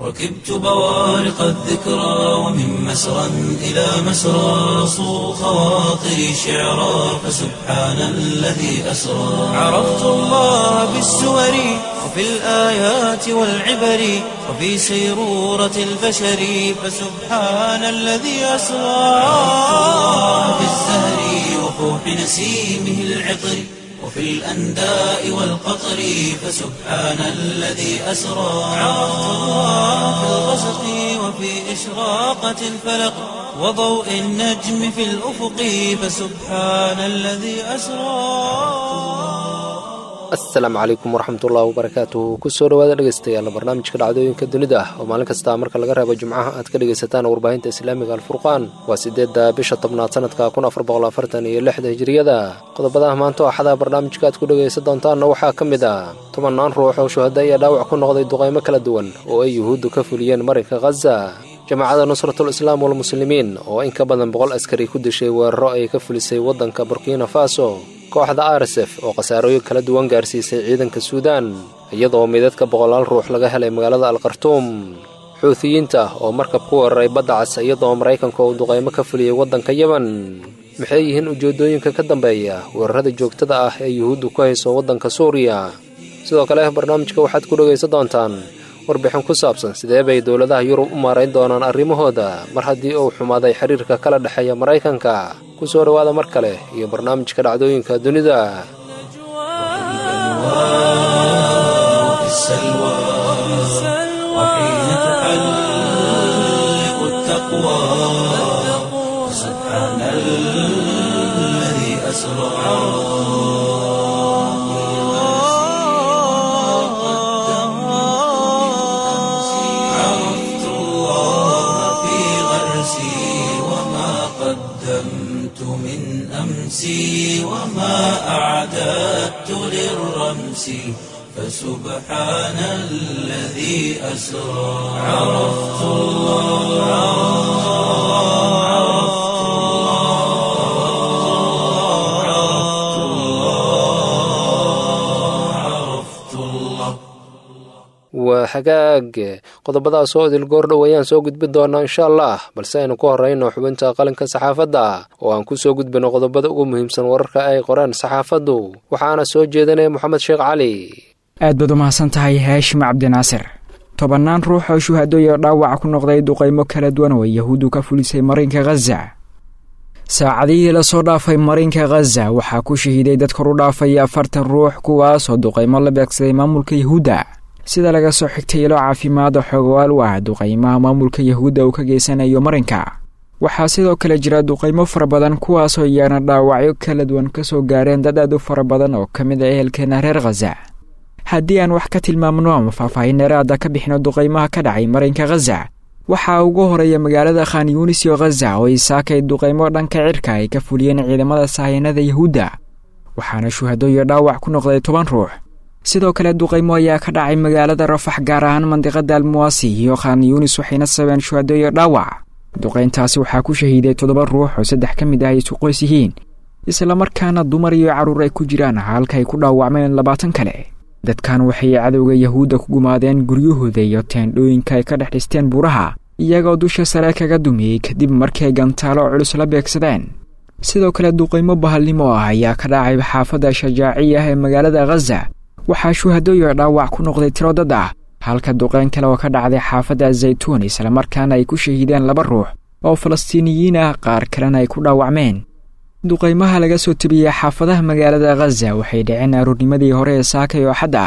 ركبت بوارق الذكرى ومن مسرى إلى مسرى صو خواطري شعرا فسبحان الذي أسرى عرفت الله بالسور وفي الآيات والعبر وفي سيرورة البشر فسبحان الذي أسرى في الزهر وفوح نسيمه العطر وفي الأنداء والقطر فسبحان الذي أسرى عرفت الله في الغسق وفي إشراقة الفلق وضوء النجم في الأفق فسبحان الذي أسرى asalaamu calaykum waraxmatullahi wabarakaatuhu kusoo dhawaada dhegeystayaal barnaamijka dhacdooyinka dunida ah oo maalin kasta marka laga reebo jimcaha aad ka dhegaysataan warbaahinta islaamiga alfurqaan waa sideedda bisha tobnaad sanadka kun afar boqol afartan iyo lixda hijiriyada qodobadaha maanta axada barnaamijka aad ku dhegaysan doontaanna waxaa ka mid ah tobannaan ruux oo shuhada iyo dhaawac ku noqday duqaymo kala duwan oo ay yuhuuddu ka fuliyeen marinka khaza jamaacada nusratul islaam walmuslimiin oo in ka badan boqol askari ku dishay weeraro ay ka fulisay waddanka burkina faso kooxda arsef oo khasaarooyin kala duwan gaarsiisay ciidanka suudaan iyadoo midadka boqolaal ruux laga helay magaalada alkhartuum xuutiyiinta oo markab ku weeraray badda cas iyadoo maraykanka uu duqaymo ka fuliyey waddanka yemen maxay yihiin ujeeddooyinka ka dambeeya weerarada joogtada ah ee yuhuuddu ku hayso waddanka suuriya sidoo kale barnaamijka waxaad ku dhegaysan doontaan warbixin ku saabsan sidee bay dowladaha yurub u maarayn doonaan arrimahooda mar haddii uu xumaaday xiriirka kala dhexeeya maraykanka ku soo dhowaada mar kale iyo barnaamijka dhacdooyinka dunida وفي السلوى وحين تحلق التقوى سبحان الذي أسرى عرفت الله في غرسي وما قدمت من أمسي وما أعددت للرمس فسبحان الذي أسرى عرفت الله عرفت الله عرفت الله عرفت الله waa hagaag qodobadaas oo idil goordhow ayaan soo gudbin doonaa insha allah balse aynu ku horrayno xubinta qalinka saxaafadda oo aan ku soo gudbino qodobada ugu muhiimsan wararka ay qoreen saxaafaddu waxaana soo jeedinaya moxamed sheekh cali aad baad u mahadsan tahay haashim cabdinaasir tobannaan ruux oo shuhado iyo dhaawac ku noqday duqaymo kala duwan oo yahuuddu ka fulisay marinka khaza saacadihii lasoo dhaafay marinka khaza waxaa ku shahiiday dad kor u dhaafaya afartan ruux kuwaasoo duqaymo la beegsaday maamulka yahuudda sida laga soo xigtay ilo caafimaad oo xoogawaal u ah duqaymaha maamulka yahuudda uu ka geysanayo marinka waxaa sidoo kale jira duqaymo fara badan kuwaasoo iyaana dhaawacyo kala duwan ka soo gaareen dad aad u fara badan oo ka mid a ehelkeena reer khaza haddii aan wax ka tilmaamno ama faahfaahin dheeraada ka bixino duqaymaha ka dhacay marinka khaza waxaa ugu horeeya magaalada khan yunis iyo khaza oo isaakay duqaymo dhanka cirka ay ka fuliyeen ciidamada sahyanada yahuudda waxaana shuhado iyo dhaawac ku noqday toban ruux sidoo kale duqaymo ayaa ka dhacay magaalada rafax gaar ahaan mandiqada almuwaasi iyo khan yunis waxayna sabeen shuhado iyo dhaawac duqayntaasi waxaa ku shahiiday toddoba ruux oo saddex ka mid ah ay isu qoys yihiin islamarkaana dumar iyo carruur ay ku jiraan halka ay ku dhaawacmeen labaatan kale dadkan waxay cadowga yahuudda ku gumaadeen guryahooda iyo teendhooyinka ay ka dhex dhisteen buuraha iyagoo dusha sare kaga dumiyey kadib markii ay gantaalo culus la beegsadeen sidoo kale duqaymo bahalnimo ah ayaa ka dhacay xaafadda shajaaciya ah ee magaalada khaza waxaa shuhadooyo dhaawac ku noqday tiro dad ah halka duqayn kale oo ka dhacday xaafadda zaytuun islamarkaana ay ku shahiideen laba ruux oo falastiiniyiin ah qaar kalena ay ku dhaawacmeen duqaymaha laga soo tebiyey xaafadaha magaalada khaza waxay dhaceen aroornimadii hore ee saakay oo xad ah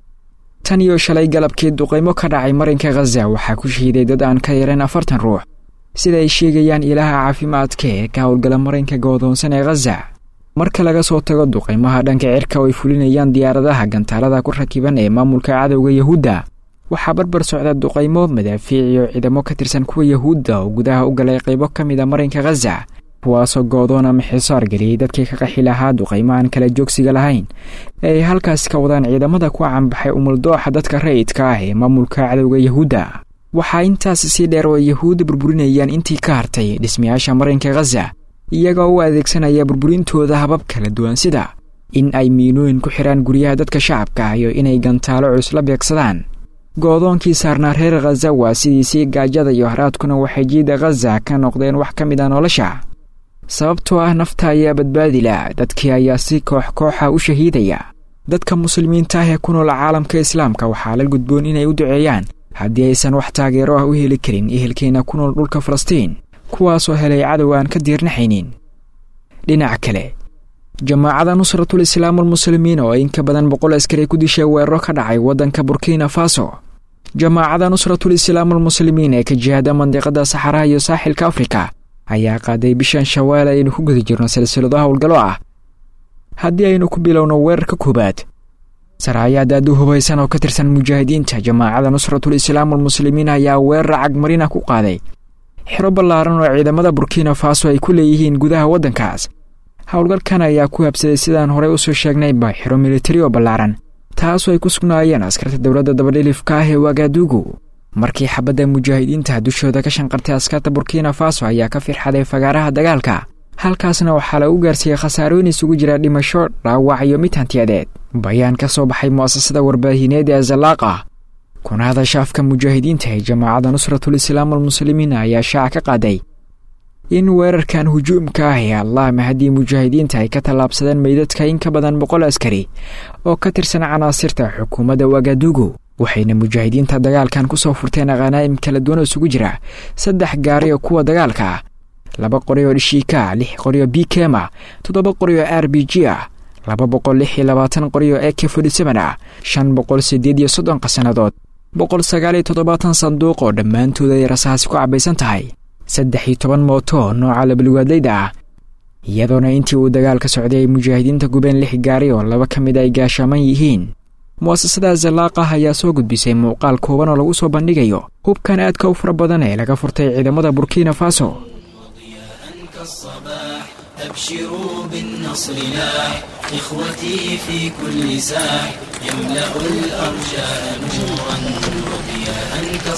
tan iyo shalay galabkii duqaymo ka dhacay marinka khaza waxaa ku shahiiday dad aan ka yareen afartan ruux sida ay sheegayaan ilaha caafimaadka ee ka howlgala marinka goodoonsan ee khaza marka laga soo tago duqaymaha dhanka cirka oo ay fulinayaan diyaaradaha gantaalada ku rakiban ee maamulka cadowga yahuudda waxaa barbar socda duqaymo madaafiic iyo ciidamo ka tirsan kuwa yahuudda oo gudaha u galay qaybo ka mid a marinka khaza kuwaasoo goodoon ama xisaar geliyey dadkii ka qaxi lahaa duqaymahan kala joogsiga lahayn ee ay halkaas ka wadaan ciidamada ku canbaxay umuldooxa dadka rayidka ah ee maamulka cadowga yahuudda waxaa intaas sii dheer oo ay yahuudda burburinayaan intii ka hartay dhismayaasha marinka khaza iyagoo u adeegsanaya burburintooda habab kala duwan sida in ay miinooyin ku xidhaan guryaha dadka shacabka ah iyo inay gantaalo culus la beegsadaan go-doonkii saarnaa reer khaza waa sidiisii gaajada iyo haraadkuna waxay jiida khaza ka noqdeen wax ka mid a nolosha sababtoo ah nafta ayaa badbaadila dadkii ayaa si koox kooxa u shahiidaya dadka muslimiinta ah ee ku nool caalamka islaamka waxaa la gudboon inay u duceeyaan haddii aysan wax taageero ah u heli karin ehelkeena ku nool dhulka falastiin kuwaasoo helay cadow aan ka diirnaxaynin dhinaca kale jamaacada nusratul islaam almuslimiin oo in ka badan boqol askari ku dishay weeraro ka dhacay waddanka burkina faso jamaacada nusratul islaam almuslimiin ee ka jihada mandiqada saxaraha iyo saaxilka afrika ayaa qaaday bishan shawaal aynu ku guda jirno silsilado howlgallo ah haddii aynu ku bilowno weerarka koowaad saraayaad aad u hubaysan oo ka tirsan mujaahidiinta jamaacada nusratul islaam almuslimiin ayaa weerar cagmarina ku qaaday xero ballaaran oo ciidamada burkina faso ay ku leeyihiin gudaha waddankaas howlgalkan ayaa ku habsaday sidaan horey usoo sheegnayba xero militari oo ballaaran taasoo ay ku sugnaayeen askarta dowladda dabadhilifka ah ee wagadugu markii xabadda mujaahidiinta dushooda ka shanqartay askarta burkina faso ayaa ka firxaday fagaaraha dagaalka halkaasna waxaa lagu gaarsiiyey khasaarooyin isugu jira dhimasho dhaawac iyo mid hantiyadeed bayaan ka soo baxay mu'asasada warbaahineed ee zalaaqa kuna hadasha afka mujaahidiinta ee jamaacadda nusratul islaam almuslimiin ayaa shaaca ka qaaday in weerarkan hujuumka ah ee allahma haddii mujaahidiinta ay ka tallaabsadeen meydadka in ka badan boqol askari oo ka tirsan canaasirta xukuumadda wagadugu waxayna mujaahidiinta dagaalkan ku soo furteen khanaa'im kala duwan oo isugu jira saddex gaari oo kuwa dagaalka ah laba qori oo dhishiika lix qori oo bikema toddoba qori oo r b g ah laba boqol lix iyo labaatan qori oo e k forty-seven ah shan boqol siddeed iyo soddon qasanadood boqol sagaal iyo toddobaatan sanduuq oo dhammaantooda ay rasaasi ku cabaysan tahay saddex iyo toban mooto oo nooca labalwaadleyda ah iyadoona intii uu dagaalka socday ay mujaahidiinta gubeen lix gaari oo laba ka mid ay gaashaaman yihiin mu'asasada zalaaqah ayaa soo gudbisay muuqaal kooban oo lagu soo bandhigayo hubkan aadka u fara badan ee laga furtay ciidamada burkina faso كالصباح أبشروا بالنصر لاح إخوتي في كل ساح يملأ الأرجاء نورا وضياء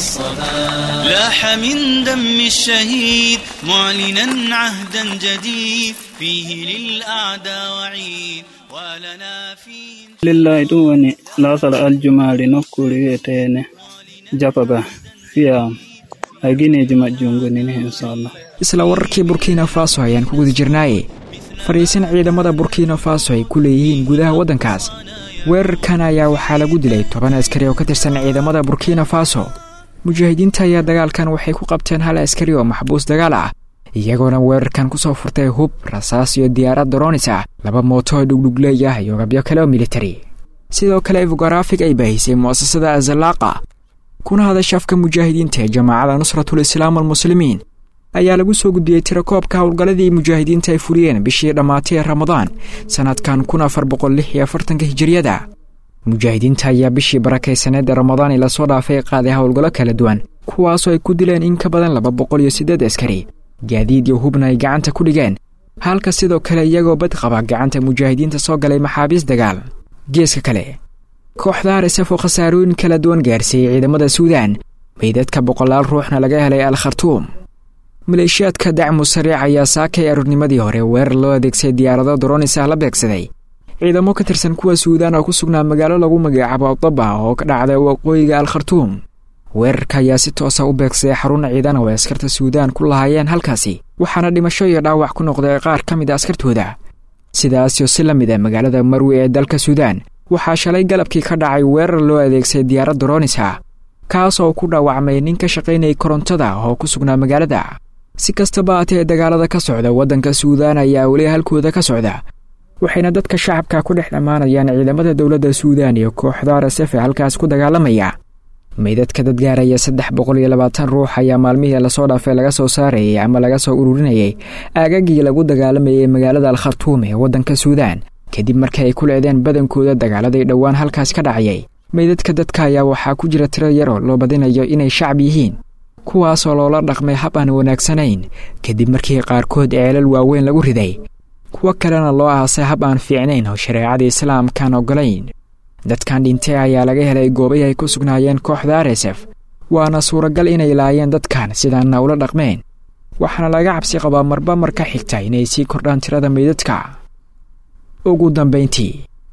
كالصباح لاح من دم الشهيد معلنا عهدا جديد فيه للأعداء وعيد ولنا فيه lillahi ɗum woni lasal aljumari nokkure wiyetene japaba fiya a guineji majjum gonini inchallah isla wararkii burkina faso ayaan ku guda jirnaaye fadhiisan ciidamada burkina faso ay ku leeyihiin gudaha waddankaas weerarkan ayaa waxaa lagu dilay toban askari oo ka tirsan ciidamada burkina faso mujaahidiinta ayaa dagaalkan waxay ku qabteen hal askari oo maxbuus dagaal ah iyagoona weerarkan ku soo furtay hub rasaas iyo diyaarad doronis ah laba mooto oo dhugdhugleey ah iyo gabyo kale oo militari sidoo kale efogaraafig ay baahisay mu'asasada azalaaqa kuna hadasha afka mujaahidiinta ee jamaacada nusratul islaam almuslimiin ayaa lagu soo gudbiyey tirakoobka howlgalladii mujaahidiinta ay fuliyeen bishii dhammaatay ee ramadaan sannadkan kun afar boqol lix iyo afartanka hijiriyada mujaahidiinta ayaa bishii barakaysaneed ee ramadaan ila soo dhaafay qaaday howlgallo kala duwan kuwaasoo ay ku dileen in ka badan laba boqol iyo siddeed askari gaadiid iyo hubna ay gacanta ku dhigeen halka sidoo kale iyagoo bad qaba gacanta mujaahidiinta soo galay maxaabiis dagaal geeska kale kooxda arsaf oo khasaarooyin kala duwan gaarsiiyey ciidamada suudaan meydadka boqolaal ruuxna laga helay al khartuum maleeshiyaadka dacmu sariic ayaa saakay aroornimadii hore weerar loo adeegsay diyaarado doronis ah la beegsaday ciidamo ka tirsan kuwa suudaan oo ku sugnaa magaalo lagu magacaabo adaba oo ka dhacda waqooyiga al khartuum weerarka ayaa si toosa u beegsaday xarun ciidan oo ay askarta suudaan ku lahaayeen halkaasi waxaana dhimasho iyo dhaawac ku noqday qaar ka mid a askartooda sidaasyo si la mid a magaalada marwi ee dalka suudaan waxaa shalay galabkii ka dhacay weerar loo adeegsay diyaarad doronis ah kaas oo ku dhaawacmay nin ka shaqaynayay korontada oo ku sugnaa magaalada si kastaba haatee dagaalada ka socda waddanka suudaan ayaa weli halkooda ka socda waxayna dadka shacabka ku dhex dhammaanayaan ciidamada dowladda suudaan iyo kooxda rasefe halkaas ku dagaalamaya meydadka dad gaaraya saddex boqol iyo labaatan ruux ayaa maalmihii lasoo dhaafay laga soo saarayay ama laga soo ururinayay aagagii lagu dagaalamayay magaalada al khartuum ee waddanka suudaan kadib markii ay ku leedeen badankooda dagaaladii dhowaan halkaas ka dhacayay meydadka dadka ayaa waxaa ku jira tiro yaroo loo badinayo inay shacab yihiin kuwaasoo loola dhaqmay hab aan wanaagsanayn kadib markii qaarkood ceelal waaweyn lagu riday kuwo kalena loo aasay hab aan fiicnayn oo shareecada islaamkaan ogolayn dadkan dhintay ayaa laga helay goobay ay ku sugnaayeen kooxda aresef waana suuragal inay laayeen dadkan sidaanna ula dhaqmeen waxaana laga cabsi qabaa marba mar ka xigta inay sii kordhaan tirada meydadka ugu dambayntii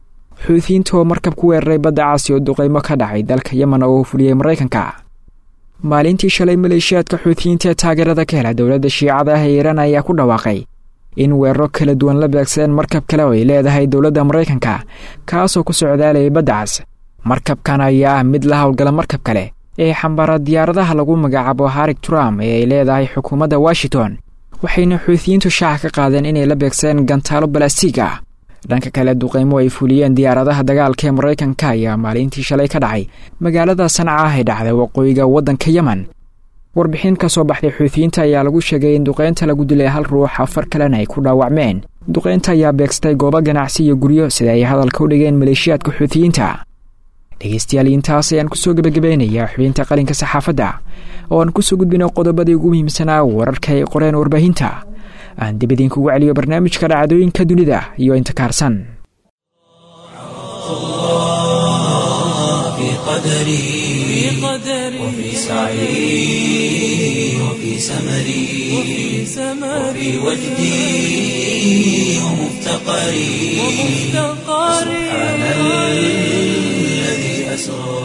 xuutiyiinta oo markab ku weeraray badda caasi oo duqeymo ka dhacay dalka yemen oo uu fuliyey maraykanka maalintii shalay maleeshiyaadka xuutiyiinta ee taageerada ka hela dowladda shiicada ah ee iiraan ayaa ku dhawaaqay in weeraro kala duwan la beegsadeen markab kale oo ay leedahay dowladda maraykanka kaasoo ku socdaalayay badda cas markabkan ayaa ah mid la howlgala markab kale ee xambaara diyaaradaha lagu magacaabo harig trump ee ay leedahay xukuumadda washington waxayna xuutiyiintu shaaca ka qaadeen inay la beegsadeen gantaalo balastiig ah dhanka kale duqeymo ay fuliyeen diyaaradaha dagaalka ee maraykanka ayaa maalintii shalay ka dhacay magaalada sanca ah ee dhacday waqooyiga waddanka yemen warbixin ka soo baxday xuutiyiinta ayaa lagu sheegay in duqeynta lagu dilay hal ruux afar kalena ay ku dhaawacmeen duqeynta ayaa beegsatay goobo ganacsi iyo guryo sida ay hadalka u dhigeen maleeshiyaadka xuutiyiinta dhegeystayaal intaas ayaan kusoo gebagabeynayaa xubinta qalinka saxaafadda oo aan kusoo gudbino qodobadii ugu muhiimsanaa wararka ay qoreen warbaahinta aan dib idinkugu celiyo barnaamijka dhacdooyinka dunida iyo inta kaarsan في قدري وفي سعي وفي سمري وفي وجدي ومفتقري سبحان الذي أسرى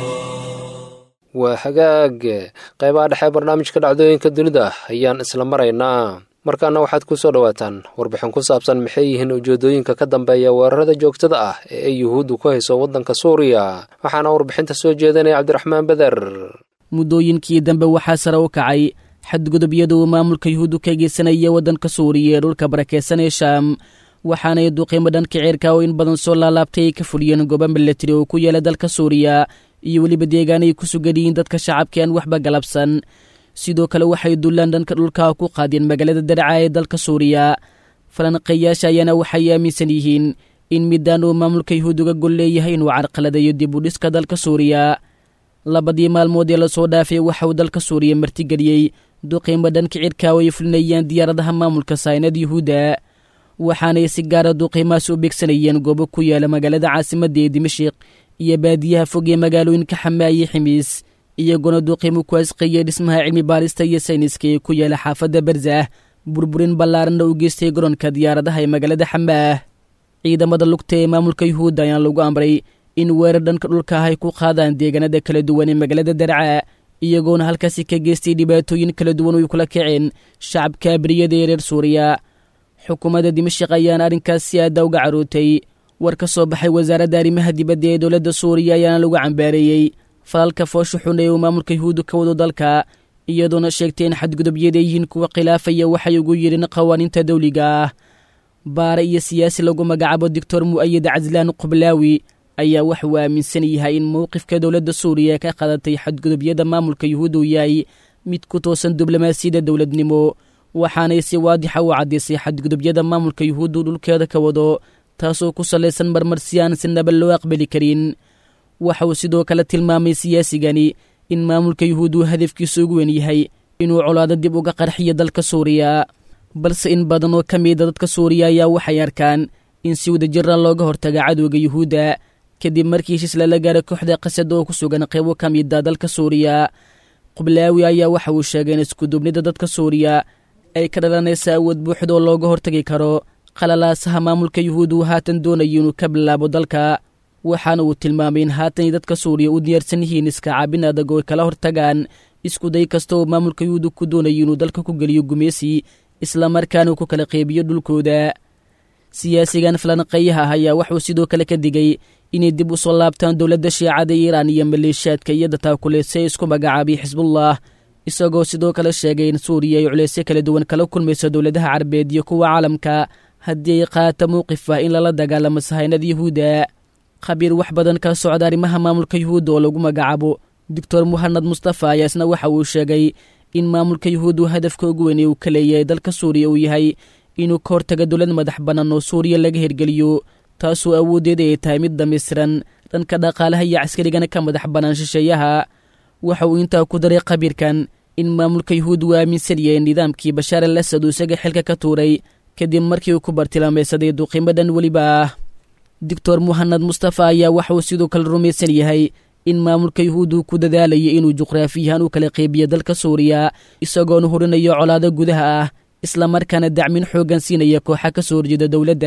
waa hagaag qaybaha dhexe barnaamijka dhacdooyinka dunida ayaan isla maraynaa markaana waxaad ku soo dhowaataan warbixin ku saabsan maxay yihiin ujeedooyinka ka dambeeya weerarada joogtada ah ee ay yuhuuddu ku hayso waddanka suuriya waxaana warbixinta soo jeedanaya cabdiraxmaan beder muddooyinkii dambe waxaa sare u kacay xadgudubyada uu maamulka yuhuuddu ka geysanaya waddanka suuriya ee dhulka barakeysan ee shaam waxaanay duqiimo dhanka ceerka oo in badan soo laalaabtay ay ka fuliyeen goobo milatari oo ku yaala dalka suuriya iyo weliba deegaan ay ku sugan yihiin dadka shacabka aan waxba galabsan sidoo kale waxay dullaan dhanka dhulka ku qaadeen magaalada daraca ee dalka suuriya falanqeeyaasha ayaana waxay aaminsan yihiin in midaan uu maamulka yuhuud uga gol leeyahay inuu carqaladayo dib u dhiska dalka suuriya labadii maalmood ee lasoo dhaafay waxa uu dalka suuriya martigeliyey duqiimo dhanka cirka oo ay fulinayaan diyaaradaha maamulka saynad yuhuudda waxaanay si gaara duqiimahaas u beegsanayeen goobo ku yaala magaalada caasimadda ee dimashik iyo baadiyaha fog ee magaalooyinka xamaaye ximiis iyagoona duqiimo ku asqeeyey dhismaha cilmi baarista iyo sayniska ee ku yaala xaafadda barzah burburin ballaaranna u geystay garoonka diyaaradaha ee magaalada xamaah ciidamada lugta ee maamulka yuhuudda ayaan lagu amray in weerar dhanka dhulka ah ay ku qaadaan deegaanada kala duwan ee magaalada darca iyagoona halkaasi ka geystay dhibaatooyin kala duwan oy kula kaceen shacabka abriyada ee reer suuriya xukuumadda dimashik ayaana arrinkaas si aadda uga carootay war ka soo baxay wasaaradda arrimaha dibadda ee dowladda suuriya ayaana lagu cambaareeyey falalka foosha xun ee uu maamulka yuhuuddu ka wado dalka iyadoona sheegtay in xadgudubyada yihiin kuwa khilaafaya waxay ugu yidheen qawaaniinta dawliga ah baare iyo siyaasi lagu magacaabo doctor mu'ayid caslaan qublaawi ayaa wax uu aaminsan yahay in mowqifka dowladda suuriya ka qadatay xadgudubyada maamulka yuhuuddu yahay mid ku toosan diblomaasiyadda dowladnimo waxaanay si waadixa u caddaysay xadgudubyada maamulka yuhuuddu dhulkeeda ka wado taasoo ku salaysan marmarsi aan si naba loo aqbali karin waxa uu sidoo kale tilmaamay siyaasigani in maamulka yuhuuddu hadafkiisu ugu wen yahay inuu colaado dib uga qarxiyo dalka suuriya balse in badan oo ka mida dadka suuriya ayaa waxay arkaan in si wadajira looga hortaga cadowga yuhuudda kadib markii heshiis lala gaaray kooxda qasad oo ku sugan qaybo ka mida dalka suuriya qublaawi ayaa waxa uu sheegay in iskuduubnida dadka suuriya ay ka dhalanaysa awood buuxda oo looga hortagi karo qalalaasaha maamulka yuhuudda uu haatan doonayo inuu ka bilaabo dalka waxaana uu tilmaamay in haatanay dadka suuriya u diyaarsan yihiin iska caabin adag oo ay kala hortagaan iskuday kasta oo maamulka yuhuudda ku doonayo inuu dalka ku geliyo gumeysi islamarkaana uu ku kala qeybiyo dhulkooda siyaasigan falanqeeyaha ah ayaa waxuu sidoo kale ka digay inay dib u soo laabtaan dowladda shiicada iiraan iyo maleeshiyaadka iyo dataakuleysay isku magacaabay xisbullah isagoo sidoo kale sheegay in suuriya ay culeysyo kala duwan kala kulmayso dowladaha carabeed iyo kuwa caalamka haddii ay qaata mowqif ah in lala dagaalamo sahaynada yuhuudda khabiir wax badan kala socda arrimaha maamulka yuhuudda oo lagu magacaabo doctor muhanad mustafa ayaa isna waxa uu sheegay in maamulka yuhuuddu hadafka ugu weyn ee uu ka leeyahay dalka suuriya uu yahay inuu ka hortaga dowlad madax bannaan oo suuriya laga hirgeliyo taasoo awooddeeda ay tahay mid dhammaystiran dhanka dhaqaalaha iyo caskarigana ka madax bannaan shisheeyaha waxa uu intaa ku daray khabiirkan in maamulka yuhuud uu aaminsan yahay nidaamkii bashaar al asad uu isaga xilka ka tuuray kadib markii uu ku bartilmaamaysaday duqiimadan weliba ah doctor muhanad mustafa ayaa waxa uu sidoo kale rumaysan yahay in maamulka yuhuud uu ku dadaalayay inuu juqraafiyahaan u kala qeybiyo dalka suuriya isagoona hurinayo colaado gudaha ah islamarkaana dacmin xooggan siinaya kooxa ka soo horjeeda dowladda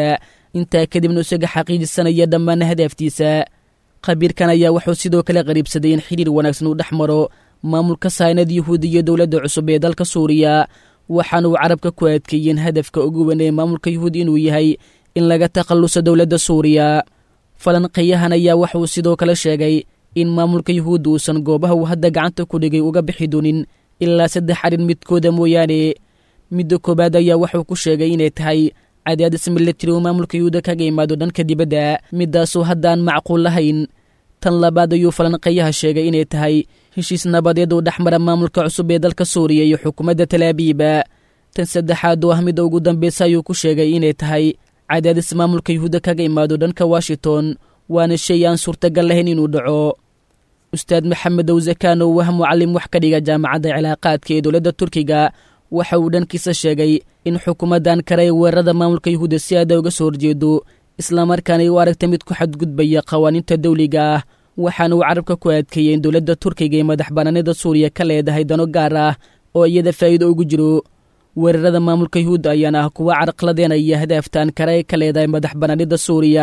intaa kadibna isaga xaqiijisanaya dhammaan hadaaftiisa khabiirkan ayaa wuxuu sidoo kale qariibsaday in xidhiir wanaagsan uu dhex maro maamulka saynad yuhuud iyo dowladda cusub ee dalka suuriya waxaana uu carabka ku adkeeyeen hadafka ugu weyn ee maamulka yuhuud inuu yahay in laga takhalluso dowladda suuriya falanqeeyahan ayaa waxauu sidoo kale sheegay in maamulka yuhuudda uusan goobaha uu hadda gacanta ku dhigay uga bixi doonin ilaa saddex arrin midkooda mooyaane midda koowaad ayaa wuxuu ku sheegay inay tahay cadaadis milatari uu maamulka yuhuudda kaga imaado dhanka dibadda midaasoo haddaan macquul lahayn tan labaad ayuu falanqeeyaha sheegay inay tahay heshiis nabadeed uu dhexmara maamulka cusub ee dalka suuriya iyo xukuumadda talaabiiba tan saddexaad oo ah midda ugu dambeysa ayuu ku sheegay inay tahay cadaadis maamulka yuhuudda kaga imaado dhanka washington waana shay aan suurtagal lahayn inuu dhaco ustaad maxamed owsakaan oo wah mucallim wax ka dhiga jaamacadda cilaaqaadka ee dowladda turkiga waxa uu dhankiisa sheegay in xukuumaddan kare ee weerarada maamulka yuhuudda si aada uga soo horjeedo islamarkaana ay u aragta mid ku xadgudbaya qawaaniinta dawliga ah waxaana uu carabka ku adkeeyey in dowladda turkiga ee madax banaanida suuriya ka leedahay dano gaar ah oo iyada faa'iido ugu jiro weerarada maamulka yuhuudda ayaana ah kuwa carqladeenaya hadaaftaan kare ee ka leedahay madax banaanida suuriya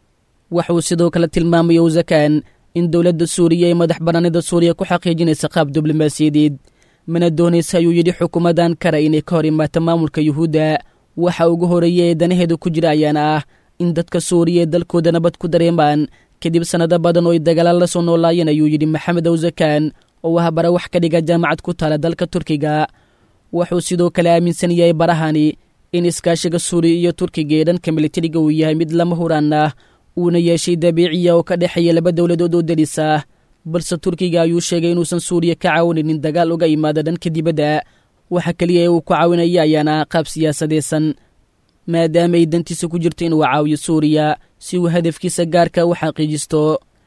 waxauu sidoo kale tilmaamay owsakaan in dowladda suuriya ee madax banaanida suuriya ku xaqiijinaysa qaab diblomaasiyadeed mana doonaysa ayuu yidhi xukuumaddan kare inay ka hor imaato maamulka yuhuudda waxa ugu horeeya ee danaheedu ku jira ayaana ah in dadka suuriya ee dalkooda nabad ku dareemaan kadib sannado badan oo ay dagaalaal la soo noolaayeen ayuu yidhi maxamed owsakaan oo ah bara wax ka dhiga jaamacad ku taala dalka turkiga wuxuu sidoo kale aaminsan yahay barahani in iskaashiga suuriya iyo turkiga ee dhanka militariga uu yahay mid lama huraan ah uuna yeeshay dabiiciya oo ka dhexeeya laba dowladood oo delis ah balse turkiga ayuu sheegay inuusan suuriya ka caawinaynin dagaal uga imaada dhanka dibadda waxa keliya ee uu ku caawinaya ayaana qaab siyaasadeysan maadaama ay dantiisa ku jirto inuu caawiyo suuriya si uu hadafkiisa gaarka u xaqiijisto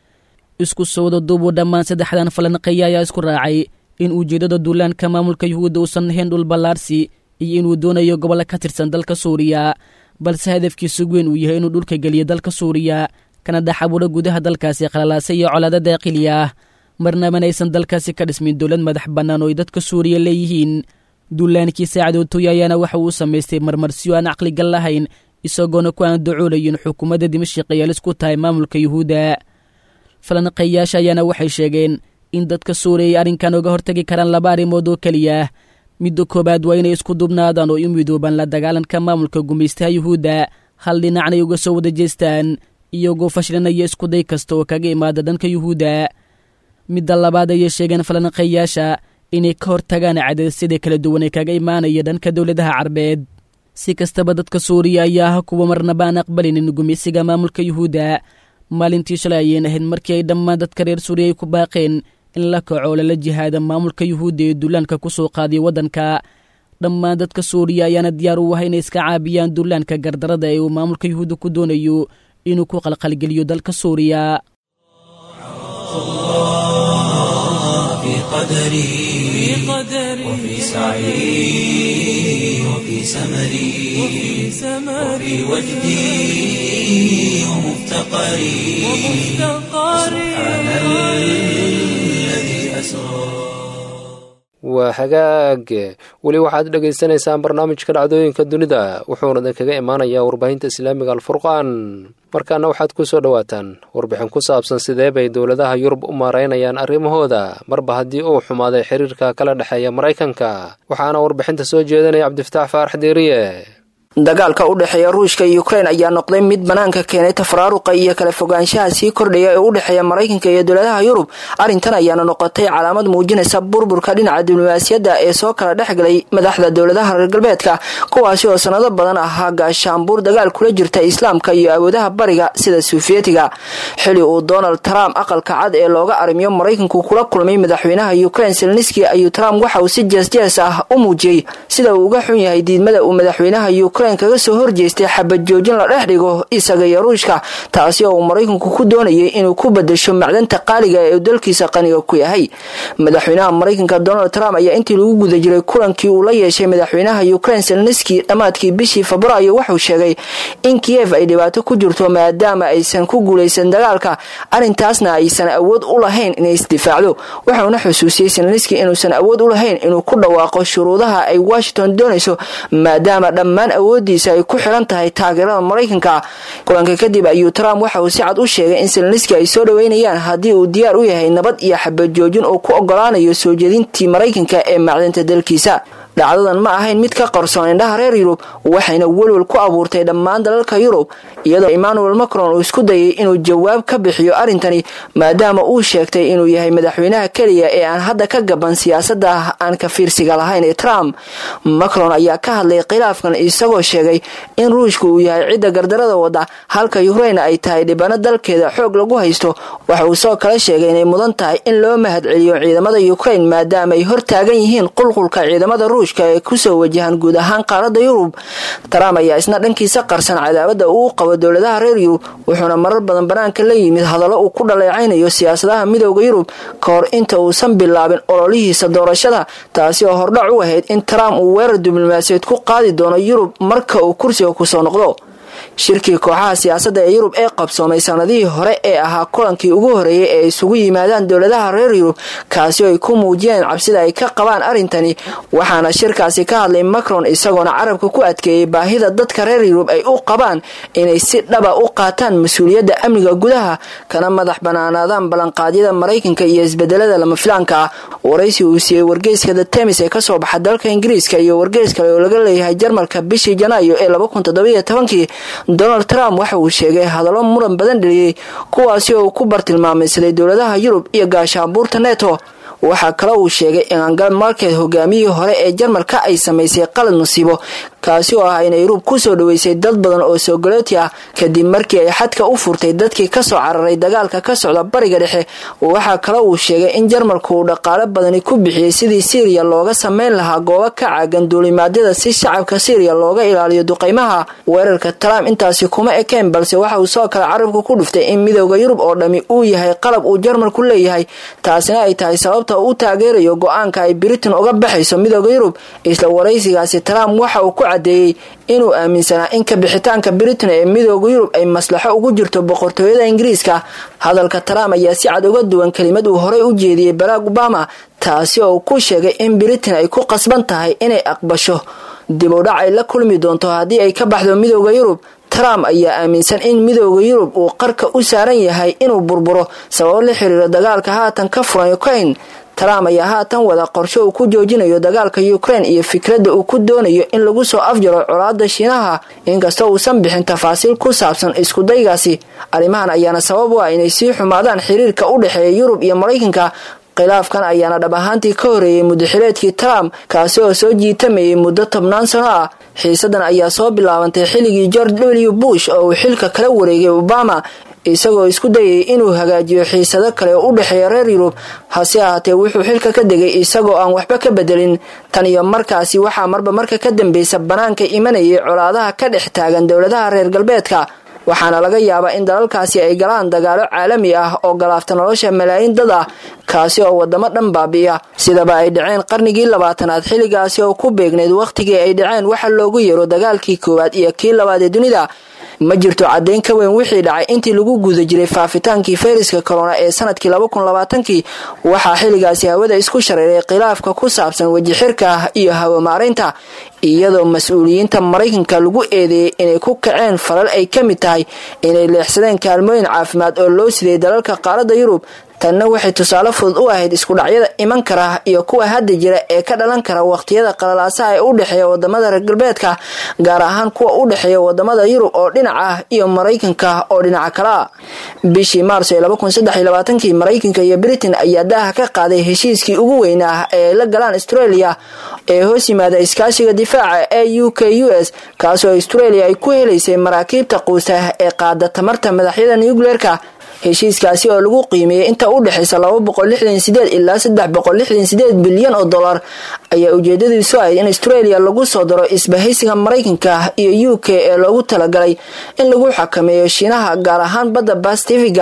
isku sowda duubuu dhammaan saddexdan falanqeeya ayaa isku raacay in ujeeddada duulaanka maamulka yuhuudda uusan ahayn dhul ballaarsi iyo inuu doonayo gobollo ka tirsan dalka suuriya balse hadafkiisu weyn uu yahay inuu dhulka geliyo dalka suuriya kana dhex abuuro gudaha dalkaasi qalalaasa iyo colaado daaqili ah marnabana aysan dalkaasi ka dhismin dowlad madax bannaan oo ay dadka suuriya leeyihiin duulaankii saacadootoy ayaana waxa uu samaystay marmarsiyo aan caqligal lahayn isagoona ku aan dacoolayin xukuumadda dimashik ay alis ku tahay maamulka yuhuudda falanqeeyaasha ayaana waxay sheegeen in dadka suuriya ay arrinkan uga hortagi karaan laba arrimood oo keliya midda koowaad waa inay isku dubnaadaan oo u midoobaan la dagaalanka maamulka gumaystaha yuhuudda hal dhinacnay uga soo wada jeestaan iyagoo fashlinaya iskuday kasta oo kaga imaada dhanka yuhuudda midda labaad ayay sheegeen falanqeeyaasha inay ka hortagaan cadaadisyada kala duwan ee kaga imaanaya dhanka dowladaha carbeed si kastaba dadka suuriya ayaa ah kuwa marnaba aan aqbalinin gumaysiga maamulka yuhuudda maalintii shalay ayeen ahayd markii ay dhammaan dadka reer suuriya ay ku baaqeen in la kaco lala jihaada maamulka yuhuudda ee duulaanka ku soo qaadiya waddanka dhammaan dadka suuriya ayaana diyaar u ah inay iska caabiyaan duulaanka gardarada ee uu maamulka yuhuudda ku doonayo inuu ku qalqalgeliyo dalka suuriya في قدري وفي سعي وفي سمري وفي وجدي ومفتقري سبحان الذي أسرى waa hagaag weli waxaad dhegaysanaysaan barnaamijka dhacdooyinka dunida wuxuuna idinkaga imaanayaa warbaahinta islaamiga alfurqaan markaana waxaad ku soo dhowaataan warbixin ku saabsan sidee bay dowladaha yurub u maaraynayaan arrimahooda marba haddii uu xumaaday xiriirka kala dhexeeya maraykanka waxaana warbixinta soo jeedinaya cabdifataax faarax deeriye dagaalka u dhexeeya ruushka iyo ukrein ayaa noqday mid banaanka keenay tafaraaruqa iyo kala fogaanshaha sii kordhaya ee u dhexeeya maraykanka iyo dowladaha yurub arrintan ayaana noqotay calaamad muujinaysa burburka dhinaca diblomaasiyadda ee soo kala dhexgalay madaxda dowladaha reer galbeedka kuwaasi oo sanado badan ahaa gaashaanbuur dagaal kula jirta islaamka iyo awoodaha bariga sida suufiyetiga xili uu donald trump aqalka cad ee looga arrimiyo maraykanku kula kulmay madaxweynaha ukrein selniski ayuu trump waxa uu si jeesjees ah u muujiyey sida uu uga xun yahay diidmada uu madaxweynaha kaga soo horjeestay xabad joojin la dhex dhigo isaga iyo ruushka taasi oo uu maraykanku ku doonayay inuu ku bedesho macdanta qaaliga ee uu dalkiisa qaniga ku yahay madaxweynaha maraykanka donald trump ayaa intii lagu guda jiray kulankii uu la yeeshay madaxweynaha ukrein selniski dhammaadkii bishii febraayo wuxuu sheegay in kiyev ay dhibaato ku jirto maadaama aysan ku guulaysan dagaalka arrintaasna aysan awood u lahayn inay isdifaacdo wuxuuna xusuusiyey selniski inuusan awood u lahayn inuu ku dhawaaqo shuruudaha ay washington doonayso maadaama dhammaan awood awoodiisa ay ku xiran tahay taageerada maraykanka kulanka kadib ayuu trump waxa uu si cad u sheegay in seleniski ay soo dhaweynayaan haddii uu diyaar u yahay nabad iyo xabad joojin uu ku ogolaanayo soo jeedintii maraykanka ee macdinta dalkiisa dhacdadan ma ahayn mid ka qarsoon indhaha reer yurub waxayna welwel ku abuurtay dhammaan dalalka yurub iyadoo emmanuel macron uu isku dayay inuu jawaab ka bixiyo arrintani maadaama uu sheegtay inuu yahay madaxweynaha keliya ee aan hadda ka gaban siyaasada aan ka fiirsiga lahayn ee trump macron ayaa ka hadlay khilaafkan isagoo sheegay in ruushka uu yahay cidda gardarada wada halka ukrain ay tahay dhibano dalkeeda xoog lagu haysto waxa uu soo kala sheegay inay mudan tahay in loo mahadceliyo ciidamada ukrain maadaama ay hortaagan yihiin qulqulka ciidamada ruushka ee kusoo wajahan guud ahaan qaaradda yurub trump ayaa isna dhankiisa qarsan cadaabada uu qabo dowladaha reer yurub wuxuuna marar badan banaanka la yimid hadallo uu ku dhaleecaynayo siyaasadaha midooda yurub ka hor inta uusan bilaabin ololihiisa doorashada taasi oo hordhac u ahayd in trump uu weerar diblomaasiyeed ku qaadi doono yurub marka uu kursiga kusoo noqdo shirkii kooxaha siyaasadda ee yurub ee qabsoomay sanadihii hore ee ahaa kulankii ugu horeeyay ee isugu yimaadaan dowladaha reer yurub kaasi oo ay ku muujiyeen cabsida ay ka qabaan arrintani waxaana shirkaasi ka hadlay macron isagoona carabka ku adkeeyey baahida dadka reer yurub ay u qabaan inay si dhaba u qaataan mas-uuliyadda amniga gudaha kana madax banaanaadaan ballanqaadyada maraykanka iyo isbedelada lama filaanka ah waraysi uu siiyey wargeyska the temis ee kasoo baxa dalka ingiriiska iyo wargeys kale oo laga leeyahay jarmalka bishii janaayo ee kii donald trump waxa uu sheegay hadallo muran badan dheliyey kuwaasi oo uu ku bartilmaamaysaday dowladaha yurub iyo gaashaabuurta neto waxaa kale uu sheegay in angal market hogaamiyihii hore ee jarmalka ay samaysay qalad musiibo kaasi oo ah inay yurub kusoo dhaweysay dad badan oo soogalooti ah kadib markii ay xadka u furtay dadkii kasoo cararay dagaalka ka socda bariga dhexe waxaa kale uu sheegay in jarmalku uu dhaqaalo badani ku bixiyey sidii syriya looga sameyn lahaa goobo ka caagan duulimaadyada si shacabka syriya looga ilaaliyo duqeymaha weerarka trump intaasi kuma ekeen balse waxa uu soo kale carabka ku dhuftay in midooda yurub oo dhammi uu yahay qalab uu jarmalku leeyahay taasina ay tahay sababta uu taageerayo go-aanka ay britain uga baxayso midooda yurub isla waraysigaasi trump waxa uu ku cadeeyey inuu aaminsanaa in ka bixitaanka britain ee midooda yurub ay maslaxo ugu jirto boqortooyada ingiriiska hadalka trump ayaa si cad uga duwan kelimad uu horey u jeediyey barack obama taasi oo uu ku sheegay in britain ay ku qasban tahay inay aqbasho dib u dhac ay la kulmi doonto haddii ay ka baxdo midooda yurub trump ayaa aaminsan in midooda yurub uu qarka u saaran yahay inuu burburo sababo la xiriiro dagaalka haatan ka furan ukraine trump ayaa haatan wada qorsho uu ku joojinayo dagaalka ukraine iyo fikradda uu ku doonayo in lagu soo afjaro colaada shiinaha inkastoo uusan bixin tafaasiil ku saabsan iskudaygaasi arrimahan ayaana sabab u ah inay sii xumaadaan xiriirka u dhexeeya yurub iyo maraykanka khilaafkan ayaana dhab ahaantii ka horeeyey muddaxileedkii trump kaasi oo soo jiitamayay muddo tobnaan sano ah xiisadan ayaa soo bilaabantay xilligii george w bush oo uu xilka kala wareegay obama isagoo isku dayay inuu hagaajiyo xiisado kale oo u dhexeeya reer yurub hase ahaatee wuxuu xilka ka degay isagoo aan waxba ka bedelin tan iyo markaasi waxaa marba marka ka dambeysa banaanka imanayay colaadaha ka dhex taagan dowladaha reer galbeedka waxaana laga yaabaa in dalalkaasi ay galaan dagaalo caalami ah oo galaafta nolosha malaayiin dad ah kaasi oo wadamo dhan baabi'iya sidaba ay dhaceen qarnigii labaatanaad xilligaasi oo ku beegnayd wakhtigii ay dhaceen waxa loogu yeero dagaalkii koowaad iyo kii labaad ee dunida ma jirto caddayn ka weyn wixii dhacay intii lagu guda jiray faafitaankii fayraska corona ee sanadkii kii waxaa xilligaasi hawada isku shareeray khilaafka ku saabsan wejixirka iyo hawamaaraynta iyadoo mas-uuliyiinta maraykanka lagu eedeeyey inay ku kaceen falal ay ka mid tahay inay leexsadeen kaalmooyin caafimaad oo loo siday dalalka qaaradda yurub tanna waxay tusaale fudud u ahayd iskudhacyada iman kara iyo kuwa hadda jira ee ka dhalan kara waqtiyada qalalaasaha ee u dhexeeya wadamada reer galbeedka gaar ahaan kuwa u dhexeeya wadamada yurub oo dhinac ah iyo maraykanka oo dhinaca kale ah bishii maarso ee kii maraykanka iyo britain ayaa daaha ka qaaday heshiiskii ugu weynaa ee ay la galaan australia ee hoos yimaada iskaashiga difaaca ee u k u s kaasoo australia ay ku helaysay maraakiibta quusa ee qaada tamarta madaxyada nucleerka heshiiskaasi oo lagu qiimeeyey inta u dhexaysa ilaa bilyan oo dolar ayaa ujeedadiisu ahayd in australia lagu soo daro isbahaysiga maraykanka iyo u k ee loogu talagalay in lagu xakameeyo shiinaha gaar ahaan badda bastifiga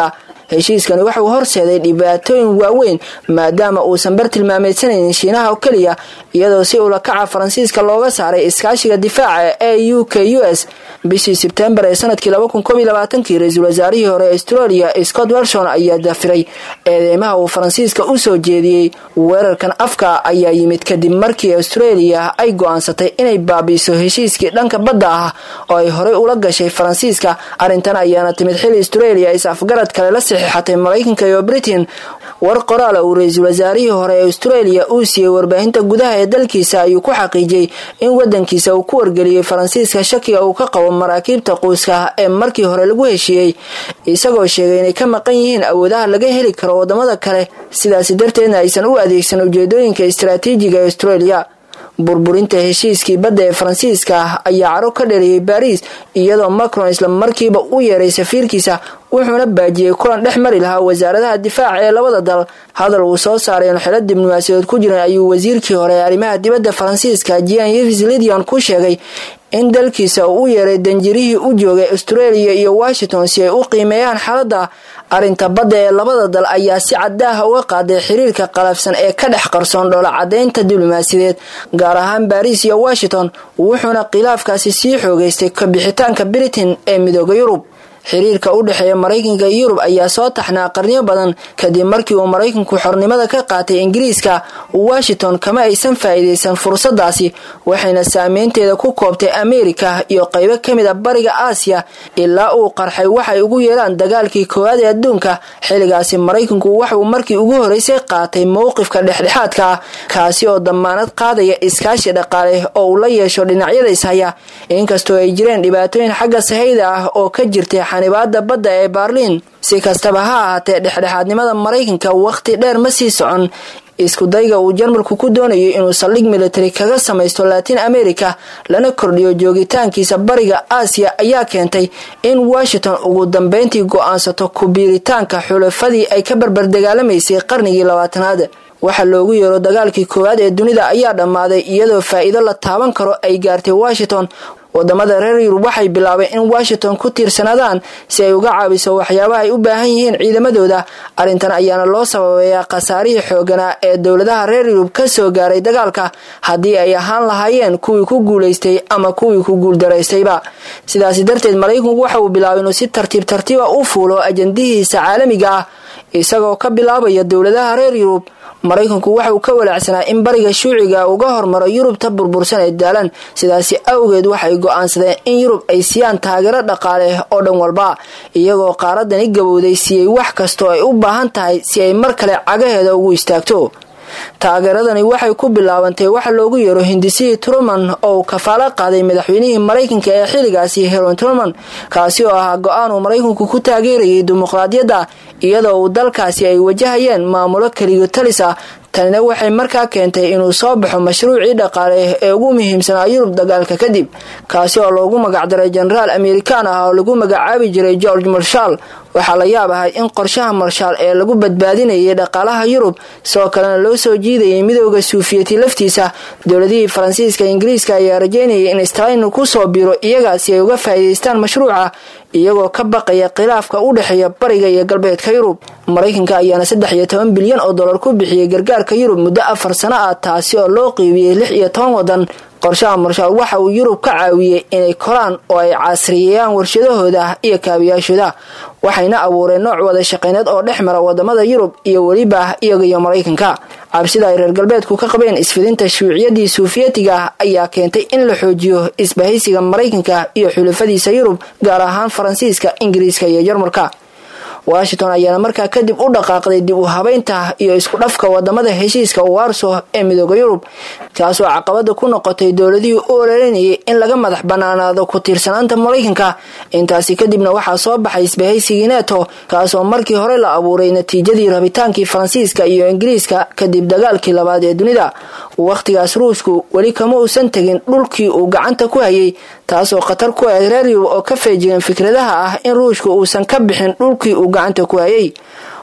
heshiiskani waxauu horseeday dhibaatooyin waaweyn maadaama uusan bar tilmaameydsanaynin shiinaha oo keliya iyadoo si ulakaca faransiiska looga saaray iskaashiga difaaca ee u k u s bishii sebtembar ee sanadkii kii ra-iisul wasaarihii hore ee australia scott welshon ayaa dafiray eedeymaha uu faransiiska u soo jeediyey weerarkan afka ayaa yimid kadib markii australia ay go-aansatay inay baabiiso heshiiskii dhanka badda ah oo ay horey ula gashay faransiiska arrintan ayaana timid xili australia is afgarad kale la saxiixatay maraykanka iyo britain war qoraala uu ra-iisul wasaarihii hore ee australia uu siiyey warbaahinta gudaha ee dalkiisa ayuu ku xaqiijiyey in wadankiisa uu ku wargeliyey faransiiska shakiga uu ka qabo maraakiibta quuska ee markii hore lagu heshiiyey isagoo sheegay inay ka maqan yihiin awoodaha laga heli karo wadamada kale sidaasi darteedna aysan u adeegsan ujeedooyinka istaraatiijiga ee australia burburinta heshiiskii badda ee faransiiska ayaa caro ka dhaliyey baariis iyadoo macron isla markiiba u yeeray safiirkiisa wuxuuna baajiyey kulan dhex mari lahaa wasaaradaha difaaca ee labada dal hadal uu soo saaray oon xilo diblomaasiyadeed ku jiran ayuu wasiirkii hore ee arrimaha dibadda faransiiska jean yves lidion ku sheegay in dalkiisa uu u yeeray danjirihii u joogay australia iyo washington si ay u qiimeeyaan xaaladda arrinta badda ee labada dal ayaa si cadaaha uga qaaday xiriirka qalafsan ee ka dhex qarsoon dhoola cadaynta diblomaasiyadeed gaar ahaan baariis iyo washington wuxuuna khilaafkaasi sii xoogeystay kabixitaanka britain ee midooda yurub xiriirka u dhexeeya maraykanka iyo yurub ayaa soo taxnaa qarniyo badan kadib markii uu maraykanku xornimada ka qaatay ingiriiska washington kama aysan faa'iidaysan fursadaasi waxayna saameynteeda ku koobtay ameerika iyo qaybo ka mid a bariga aasiya ilaa uu qarxay waxay ugu yeeraan dagaalkii koowaad ee adduunka xilligaasi maraykanku waxauu markii ugu horeysay qaatay mowqifka dhexdhexaadka ah kaasi oo damaanad qaadaya iskaashi dhaqaale oo uu la yeesho dhinacyada ishaya inkastoo ay jireen dhibaatooyin xagga sahayda ah oo ka jirtay xanibaada badda ee baarliin si kastaba ha ahaatee dhexdhexaadnimada maraykanka wakhti dheer ma sii socon iskudayga uu jarmalku ku doonayo inuu saldhig militari kaga samaysto latin america lana kordhiyo joogitaankiisa bariga aasiya ayaa keentay in washington ugu dambeyntii go-aansato kubiiritaanka xulafadii ay ka barbardagaalamaysay qarnigii labaatanaad waxaa loogu yeero dagaalkii koowaad ee dunida ayaa dhammaaday iyadoo faa'iido la taaban karo ay gaartay washington wadamada reer yurub waxay bilaabeen in washington ku tiirsanaadaan si ay uga caabiso waxyaabaha ay u baahan yihiin ciidamadooda arrintan ayaana loo sababeeyaa khasaarihii xooganaa ee dowladaha reer yurub ka soo gaaray dagaalka haddii ay ahaan lahaayeen kuwii ku guulaystay ama kuwii ku guuldaraystayba sidaasi darteed maraykanku waxa uu bilaabay inuu si tartiib tartiiba u fuulo ajandihiisa caalamiga ah isagoo ka bilaabaya dowladaha reer yurub maraykanku waxa uu ka walaacsanaa in bariga shuuciga uga hormaro yurubta burbursan ee daalan sidaasi awgeed waxay go-aansadeen in yurub ay siiyaan taageero dhaqaale oo dhan walba iyagoo qaaradani gabowday siiyey wax kastoo ay u baahan tahay si ay mar kale cagaheeda ugu istaagto taageeradani waxay ku bilaabantay waxa loogu yeero hindisihii truman oo uu kafaalo qaaday madaxweynihii maraykanka ee xilligaasi heron truman kaasi oo ahaa go-aan uu maraykanku ku taageerayay dimuqraadiyadda iyadoo uu dalkaasi ay wajahayeen maamulo keligo talis ah tanina waxay markaa keentay inuu soo baxo mashruucii dhaqaale ee ugu muhiimsanaa yurub dagaalka kadib kaasi oo loogu magacdaray jenaraal amerikaan ah oo lagu magacaabi jiray george marshal waxaa la yaab ahay in qorshaha marshaal ee lagu badbaadinayay dhaqaalaha yurub sidoo kalena loo soo jiidayay midooda suufiyati laftiisa dowladihii faransiiska ingiriiska ayaa rajeynayay in stalin ku soo biro iyaga si ay uga faa'iidaystaan mashruuca iyagoo ka baqaya khilaafka u dhexeeya bariga iyo galbeedka yurub maraykanka ayaana saddex iyo toban bilyan oo dollar ku bixiyey gargaarka yurub muddo afar sano ah taasi oo loo qiibiyey lix iyo toban wadan qorshaha marshaal waxa uu yurub ka caawiyey inay koraan oo ay casriyeeyaan warshadahooda iyo kaabiyaashooda waxayna abuureen nooc wada shaqeyneed oo dhex mara wadamada yurub iyo weliba iyaga iyo maraykanka cabsida ay reer galbeedku ka qabeen isfidinta shuuciyadii suufiyatiga ayaa keentay in la xoojiyo isbahaysiga maraykanka iyo xulafadiisa yurub gaar ahaan faransiiska ingiriiska iyo jarmalka washington ayaana markaa kadib u dhaqaaqday dib u habeynta iyo isku dhafka wadamada heshiiska warso ee midooda yurub taasoo caqabada ku noqotay dowladihii u ololinayay in laga madax banaanaado ku tiirsanaanta maraykanka intaasi kadibna waxaa soo baxay isbahaysigii neto kaasoo markii hore la abuuray natiijadii rabitaankii faransiiska iyo ingiriiska kadib dagaalkii labaad ee dunida wakhtigaas ruushku weli kama uusan tegin dhulkii uu gacanta ku hayay taasoo khatar ku ahayd reer yurub oo ka feejigan fikradaha ah in ruushku uusan ka bixin dhulkii uu gacanta ku hayay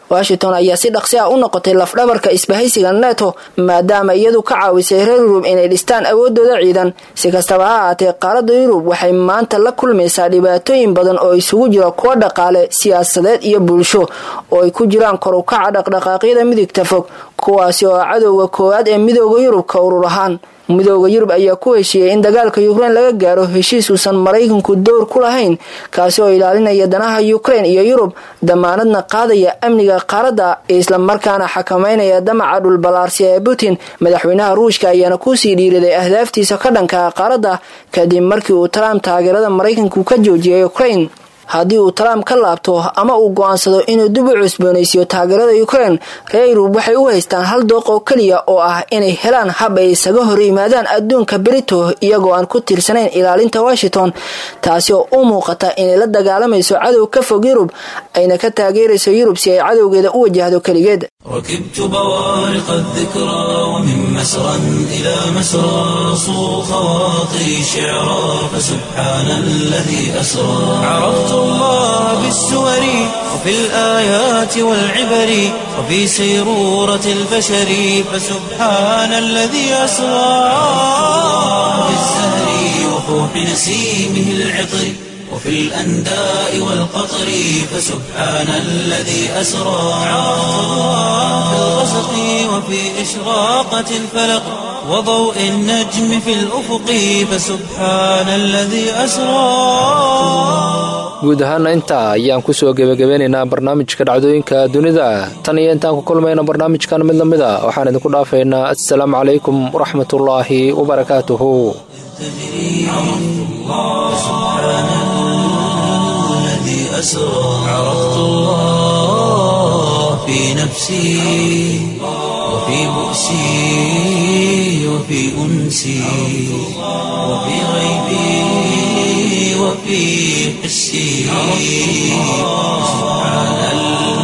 washington ayaa si dhaqsi ah u noqotay lafdhabarka isbahaysiga neto maadaama iyadu ka caawisay reer yurub inay dhistaan awoodooda ciidan si kastaba ha ahaatee qaaradda yurub waxay maanta la kulmaysaa dhibaatooyin badan oo isugu jira kuwa dhaqaale siyaasadeed iyo bulsho oo ay ku jiraan kor u kaca dhaqdhaqaaqyada midigta fog kuwaasi oo cadowga koowaad ee midooda yurub ka urur ahaan midooda yurub ayaa ku heshiiyey in dagaalka ukrein laga gaaro heshiis uusan maraykanku dowr ku lahayn kaasi oo ilaalinaya danaha ukrein iyo yurub damaanadna qaadaya amniga qaaradda islamarkaana xakameynaya damaca dhulbalaarsiya ee putin madaxweynaha ruushka ayaana kusii dhiiriday ahdaaftiisa ka dhanka qaaradda kadib markii uu trump taageerada maraykanku ka joojiyay ukrein haddii uu trump ka laabto ama uu go-aansado inuu dib u cusboonaysiiyo taageerada ukrein reer yurub waxay u haystaan hal dooq oo keliya oo ah inay helaan hab ay isaga hor yimaadaan adduunka berito iyagoo aan ku tiirsanayn ilaalinta washington taasi oo u muuqata inay la dagaalamayso cadow ka fog yurub ayna ka taageerayso yurub si ay cadowgeeda u wajahdo keligeed ركبت بوارق الذكرى ومن مسرى إلى مسرى صو خواطري شعرا فسبحان الذي أسرى عرفت الله بالسور وفي الآيات والعبر وفي سيرورة البشر فسبحان الذي أسرى بالزهر وفوح نسيمه العطر وفي الأنداء والقطر فسبحان الذي أسرى في الغسق وفي إشراقة الفلق وضوء النجم في الأفق فسبحان الذي أسرى guud ahaana intaa ayaan kusoo gebagabeynaynaa barnaamijka dhacdooyinka dunida tan iyo intaan ku kulmayna barnaamijkan mid lamid a waxaan idinku dhaafaynaa assalaamu calaykum waraxmatullaahi wabarakaatuhu أسرى عرفت الله في نفسي وفي بؤسي وفي أنسي وفي غيبي وفي حسي سبحان